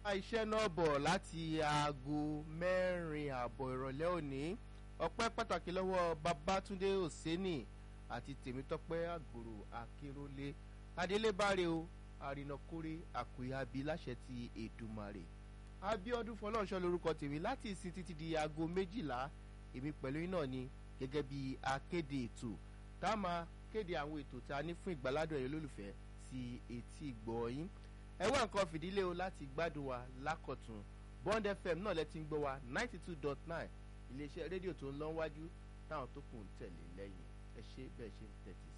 iṣẹ́ náà bọ̀ láti aago mẹ́rin ààbọ̀ ìrọ̀lẹ́ òní ọpẹ́ pàtàkì lọ́wọ́ babatunde oseni àti tèmítọ́pẹ́ àgbòrò akérólé adélébáre o àrìnàkórè àkùyàbí láṣẹ ti èdùmàrè abiodun fọlọ́nṣọ́ lórúkọ tèmi láti ìsìn títí di aago méjìlá èmi pẹ̀lú iná ni gẹ́gẹ́ bí akéde ètò tá a máa kéde àwọn ètò tá a ní fún ìgbàládùn ẹ̀yọ́ lólùfẹ́ sí etí ìgbọ́ yín ẹ wá nǹkan fìdílé o láti gbádùn wa lákọ̀tún bond fm náà lẹ ti ń gbọ́ wa ninety two dot nine iléeṣẹ́ rédíò tó ń lọ wájú táwọn tó kù ń tẹ̀lé lẹ́yìn ẹ ṣe bẹ́ẹ̀ ṣe ń tẹ̀tí